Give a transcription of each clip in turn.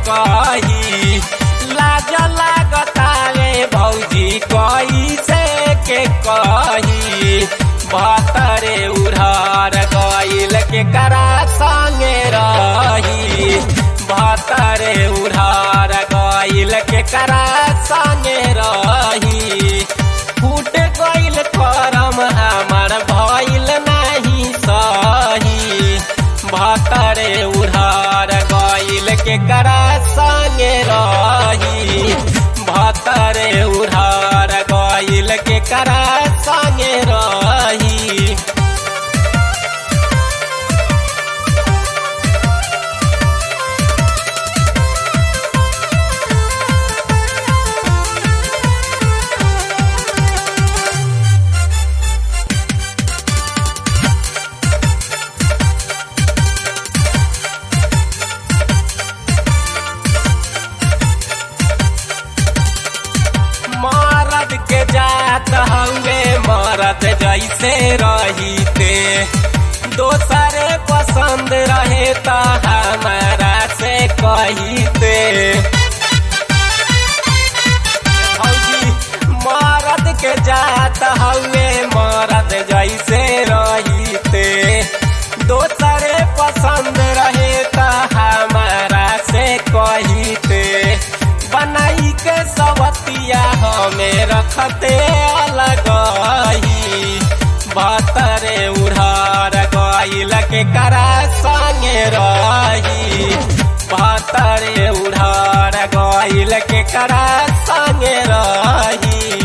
कही लाज लागतावे भौजी कैसे के कही बतरे उधार गईल के करा संगे रही बतरे उधार गईल के करा संगे रही फूट गईल करम हमार भइल नहीं सही भतरे उधार गईल के करा संगे रही भतरे उधार गईल के करा संगे रही मरद के जात हंगे मरद जैसे रहीते दोसरे पसंद रहे त हमारा से कहीते भौजी मरद के जात हंगे मरद जैसे रहीते दोसरे पसंद रहे त हमारा से कहीते बनाई के सवतिया हमें रखते अलग बतरे उधार गईल के करा संगे रही बतरे उधार गईल के करा संगे रही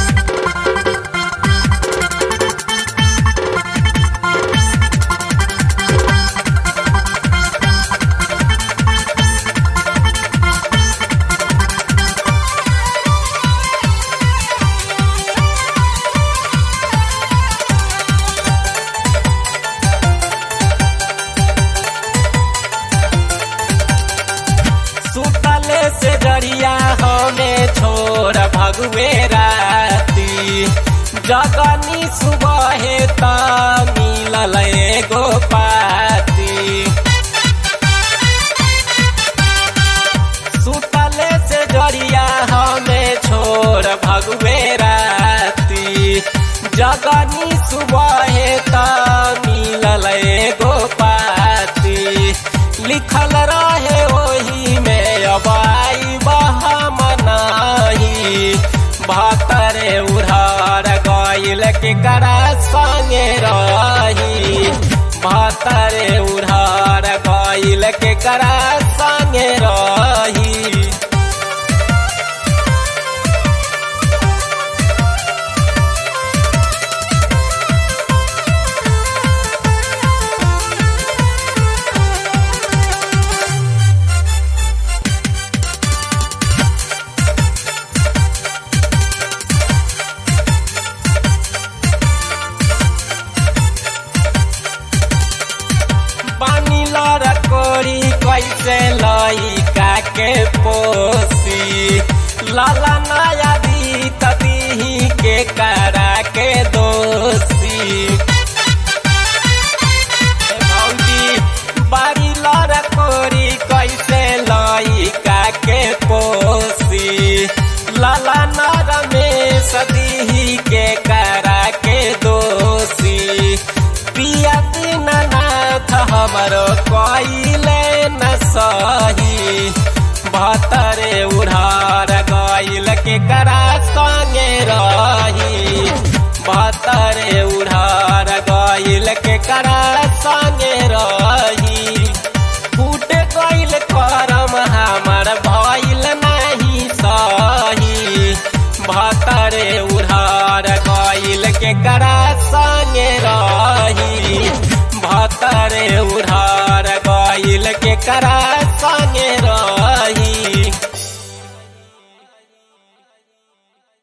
सुतले से जरिया हमें छोड़ भगवे राती जगनी सुबह त मिलल एगो पाती सुतले से जरिया हमें छोड़ भगवे राती जगनी सुबह त मिलल एगो पाती लिखल रहे ओही में अबाई बहम नाही भतरे उधार गईल के करा संगे रही भतरे उधार गईल के करा संगे रही पानी लड़ कोरी कैसे लइका के पोसी लाला नया दी तदीही के करा के दोषी ए भौजी बारी लड़ कोरी कैसे लइका के पोसी लाला नर में सदीही के करा के दोषी पिया दीननाथ हमरो कइले न सही भतरे उधार गईल के करा संगे रही भतरे उधार गईल के करा संगे रही फूट गईल करम हमर भइल नहीं सही भतरे उधार गईल के करा संगे रही भतरे उधार गईल के करा संगे रही